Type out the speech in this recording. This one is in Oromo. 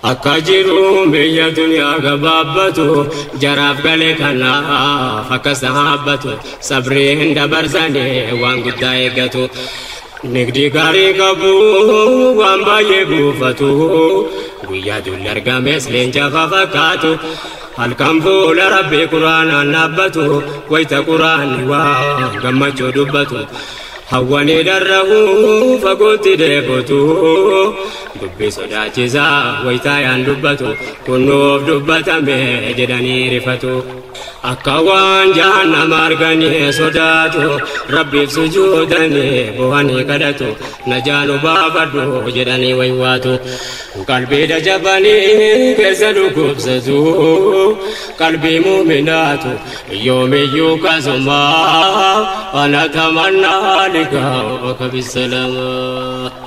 akka jiru biyya duniyaa gabaabbatu jaraaf galee kanaaf akkas dhaabbatu sabriin dabarsanii waan guddaa eeggatu. Nigdi gaarii qabu waan baay'ee buufatu guyyaa dulli argames leenca fakkaatu halkan fuula rabbii quraanaan dhaabbatu wayita quraanni waa gammachuu dubbatu. Hawwanii darrahu fagootti deebotu dubbii sodaachisaa wayitaa yaan dubbatu kunnuuf dubbatame jedhanii rifatu. Akka waan jahannama arganii sodaatu rabbiif sujuudanii bu'anii kadhatu najaanu baafadhu jedhanii waywaatu. Qalbii dajabanii keessa dhukkubsatu qalbii muuminaatu yoomiyyuu kasuma ana tamannaa liqaa bakka bisalama.